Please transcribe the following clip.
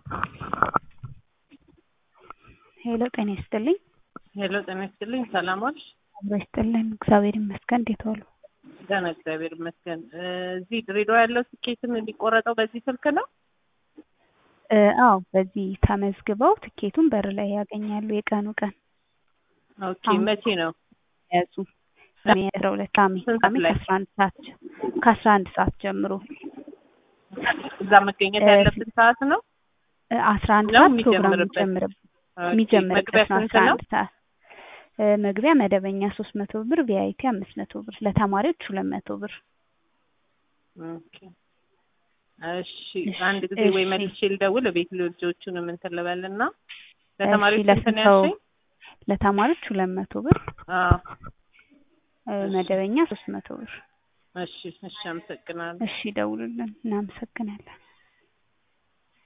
ሄሎ ጤና ይስጥልኝ። ሄሎ ጤና ይስጥልኝ። ሰላም ዋልሽ? አብሮ ይስጥልን። እግዚአብሔር ይመስገን። እንዴት ዋሉ? ደህና እግዚአብሔር ይመስገን። እዚህ ድሬዳዋ ያለው ትኬትም የሚቆረጠው በዚህ ስልክ ነው? እ አዎ በዚህ ተመዝግበው ትኬቱን በር ላይ ያገኛሉ። የቀኑ ቀን ኦኬ መቼ ነው? ያዙ ሰኔ አስራ ሁለት ቅዳሜ ስንት ቅዳሜ ላይ? ከአስራ አንድ ሰዓት ከአስራ አንድ ሰዓት ጀምሮ እዛ መገኘት እ ያለብን ሰዓት ነው? እ አስራ አንድ ነው ሰዓት ፕሮግራም የሚጀምርበት? የሚጀምርበት ኦኬ፣ የሚጀምርበት መግቢያ ነው። ስንት አስራ ነው? አንድ ሰዓት እ መግቢያ መደበኛ ሶስት መቶ ብር ቪአይፒ አምስት መቶ ብር ለተማሪዎች ሁለት መቶ ብር ኦኬ እሺ፣ እሺ፣ አንድ ጊዜ ወይ እሺ። መልሼ ልደውል ቤት ልጆቹንም እንትን ልበልና እሺ ለተማሪዎች ስንት ለስንት ነው ሰው ያልሽኝ? ለተማሪዎች ሁለት መቶ ብር አዎ እ እሺ። መደበኛ ሶስት መቶ ብር እሺ፣ እሺ፣ አመሰግናለሁ። እሺ ደውሉልን እናመሰግናለን